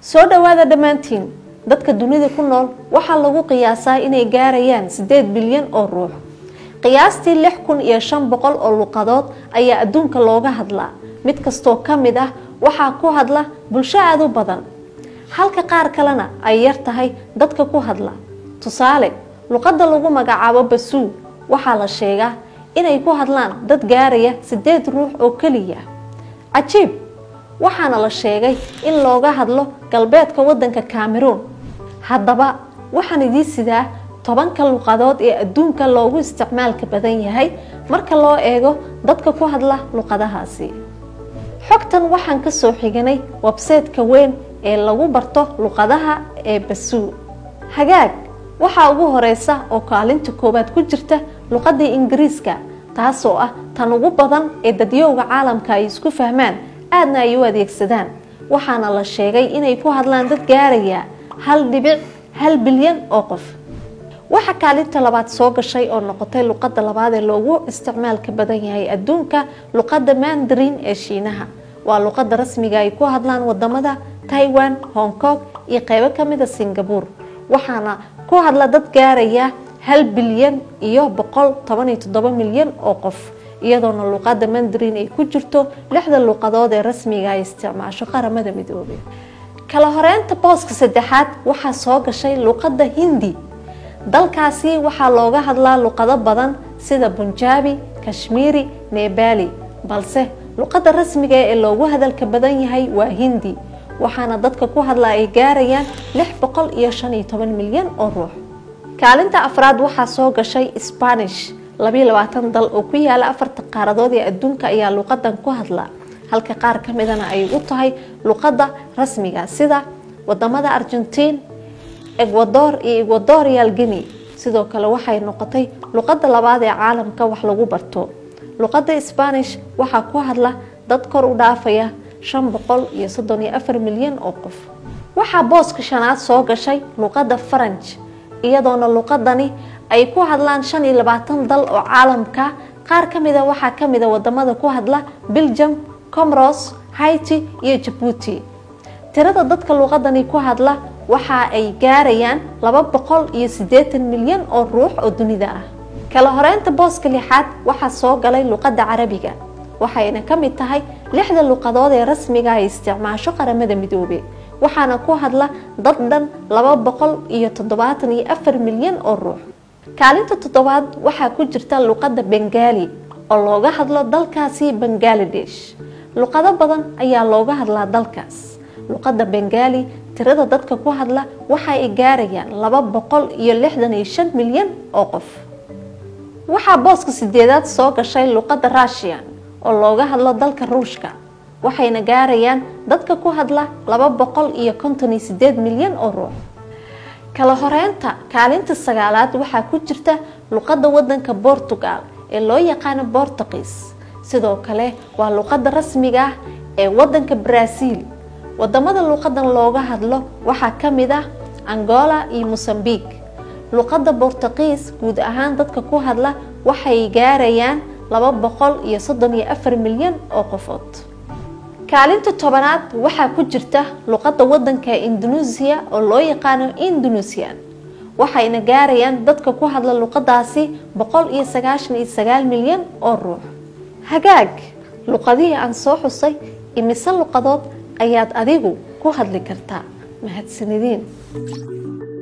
soo dhowaada dhammaantiin dadka dunida ku nool waxaa lagu qiyaasaa inay gaarayaan siddeed bilyan oo ruux qiyaastii lix kun iyo shan boqol oo luqadood ayaa adduunka looga hadlaa mid kastoo ka mid ah waxaa ku hadla bulsho aada u badan halka qaar kalena ay yar tahay dadka ku hadla tusaale luqadda lagu magacaabo basuu waxaa la sheegaa inay ku hadlaan dad gaaraya siddeed ruux oo keliya cajiib waxaana la sheegay in looga hadlo galbeedka waddanka cameroon haddaba waxaan idiin sidaa tobanka luqadood ee adduunka loogu isticmaalka badan yahay marka loo eego dadka ku hadla luqadahaasi xogtan waxaan ka soo xiganay websayteka weyn ee lagu barto luqadaha ee basuu hagaag waxaa ugu horeysa oo kaalinta koowaad ku jirta luqadda ingiriiska taasoo ah tan ugu badan ee dadyowga caalamka ay isku fahmaan aadna ay u adeegsadaan waxaana la sheegay inay ku hadlaan dad gaaraya hal dhibic hal bilyan oo qof waxaa kaalinta labaad soo gashay oo noqotay luqadda labaad ee loogu isticmaalka badan yahay adduunka luqadda mandarin ee shiinaha waa luqadda rasmiga ay ku hadlaan wadamada taiwan hong kong iyo qeybo kamida singapore waxaana ku hadla dad gaaraya hal bilyan iyo boqol toban iyo toddoba milyan oo qof iyadoona luqadda mandarin ay ku jirto lixda luqadood ee rasmiga ay isticmaasho qaramada midoobay kala horeynta booska saddexaad waxaa soo gashay luqadda hindi dalkaasi waxaa looga hadlaa luqado badan sida bunjaabi kashmiiri nebali balse luqadda rasmiga ee loogu hadalka badan yahay waa hindi waxaana dadka ku hadla ay gaarayaan lix boqol iyo shan iyo toban milyan oo ruux kaalinta afraad waxaa soo gashay spanish labayo labaatan dal oo ku yaala afarta qaaradood ee adduunka ayaa luqadan ku hadla halka qaar ka midana ay u tahay luqadda rasmiga sida wadamada argentiin ecuador iyo ecuadorial guinea sidoo kale waxay noqotay luqadda labaad ee caalamka wax lagu barto luqadda spanish waxaa ku hadla dad kor u dhaafaya shan boqol iyo soddon iyo afar milyan oo qof waxaa booska shanaad soo gashay luqadda faranj iyadoona luqadani ay ku hadlaan shan iyo labaatan dal oo caalamka qaar ka mida waxaa ka mida wadamada ku hadla belgium comoros haiti iyo jabuuti tirada dadka luqadani ku hadla waxa ay gaarayaan laba boqol iyo siddeetan milyan oo ruux oo dunida ah kala horeynta booska lixaad waxaa soo galay luqadda carabiga waxayna ka mid tahay lixda luqadood ee rasmiga ay isticmaasho qaramada midoobe waxaana ku hadla dad dhan laba boqol iyo toddobaatan iyo afar milyan oo ruux kaalinta toddobaad waxaa ku jirta luqadda bengaali oo looga hadlo dalkaasi bangaladesh luqado badan ayaa looga hadlaa dalkaas luqadda bengaali tirada dadka ku hadla waxa ay gaarayaan laba boqol iyo lixdan iyo shan milyan oo qof waxaa booska sideedaad soo gashay luqadda russian oo looga hadlo dalka ruushka waxayna gaarayaan dadka ku hadla laba boqol iyo konton iyo sideed milyan oo ruux kala horeynta kaalinta sagaalaad waxaa ku jirta luqadda wadanka portugal ee loo yaqaano bortuqiis sidoo kale waa luqadda rasmiga ah ee wadanka brazil wadamada luqadan looga hadlo waxaa ka mid ah angola iyo mosambiq luqadda bortuqiis guud ahaan dadka ku hadla waxay gaarayaan laba boqol iyo soddon iyo afar milyan oo qofood kaalinta tobanaad waxaa ku jirta luqadda wadanka indonesia oo loo yaqaano indonesian waxayna gaarayaan dadka ku hadla luqadaasi boqol iyo sagaashan iyo sagaal milyan oo ruux hagaag luqadihii aan soo xusay imise luqadood ayaad adigu ku hadli kartaa mahadsanidin